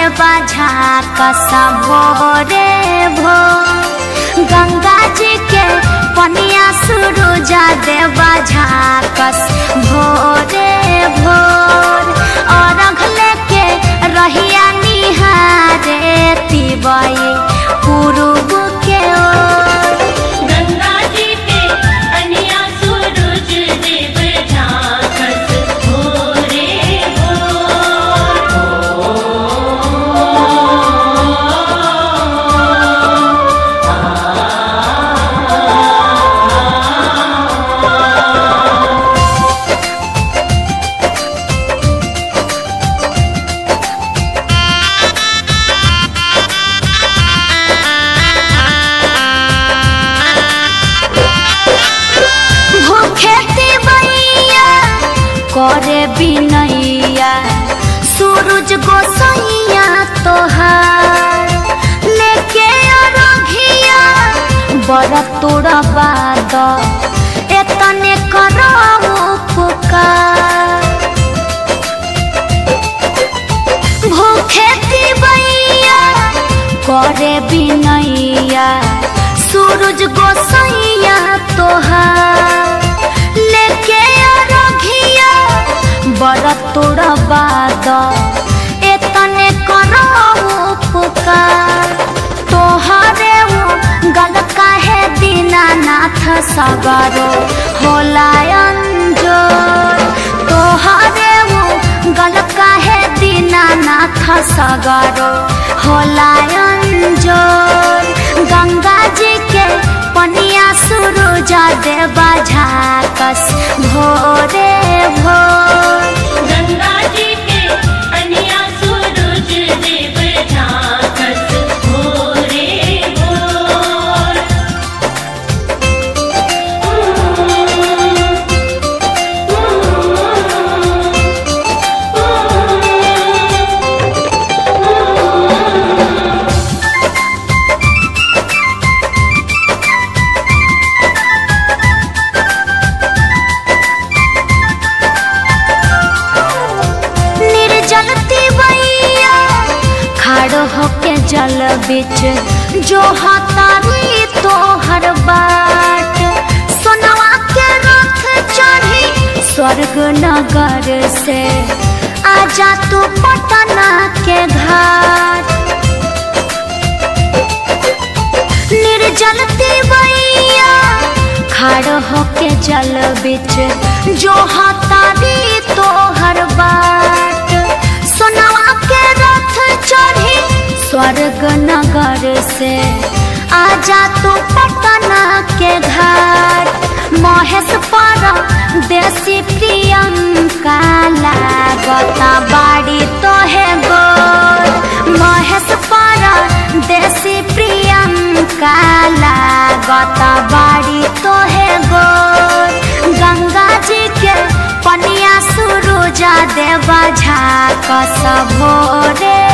देवा झाकस भोरे भो गंगा जी के पनिया सुरुजा देवा झाकस भोरे भोर और लेके रहिया निहारे तिबई पूर्व के ओर गंगा जी के कन्या सूरज देव झांकस भोरे भोर भूखे तिबैया करे बिनैया सूरज गोसैया तोहार लेके अरघिया बड़ तोड़ा बाद एतने करऊ पुकार भूखे तिबैया करे बिनैया सूरज गोसैया तोहार लेके अरघिया बड़ तोड़ा बाद एतने करऊ पुकार तोहरे उ गल काहे दीनानाथ सगरो होला अंजोर तोहरे उ गल काहे दीनानाथ सगरो होला अंजोर गंगा जी के पनिया सुरुजा देवा झाकस भोरे भोर गंगा जी के कन्या सूरज देव झांकस भोरे भोर निर्जल तिबैया खड़ो होके जल बिच जो हतारी तोहर बाट सोनवा के रथ चढ़ी स्वर्ग नगर से आजा तू पटना के घाट निर्जल तिबैया खड़ होके जल बिच जो हतारी तोहर बाट सोनवा के रथ चढ़ी स्वर्ग नगर से आजा तू पटना के घाट महेश पर देसी प्रियंका लागता बाड़ी तोहे गोर महेश पर देसी प्रियंका लागता बाड़ी तोहे गोर गंगा जी के पनिया सुरुजा देवा झाकस भोरे